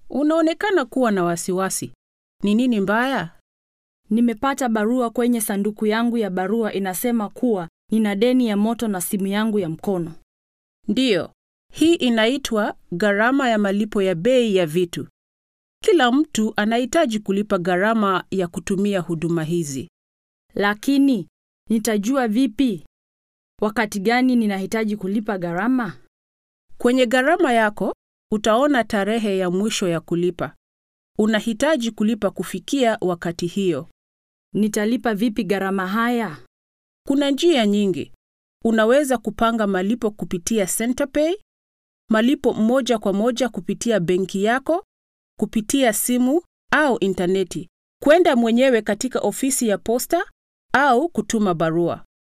Unaonekana kuwa na wasiwasi. Ni nini mbaya? Nimepata barua kwenye sanduku yangu ya barua inasema kuwa nina deni ya moto na simu yangu ya mkono. Ndiyo, hii inaitwa gharama ya malipo ya bei ya vitu. Kila mtu anahitaji kulipa gharama ya kutumia huduma hizi. Lakini nitajua vipi wakati gani ninahitaji kulipa gharama? Kwenye gharama yako utaona tarehe ya mwisho ya kulipa. Unahitaji kulipa kufikia wakati hiyo. Nitalipa vipi gharama haya? Kuna njia nyingi. Unaweza kupanga malipo kupitia Centerpay, malipo moja kwa moja kupitia benki yako, kupitia simu au intaneti, kwenda mwenyewe katika ofisi ya posta au kutuma barua.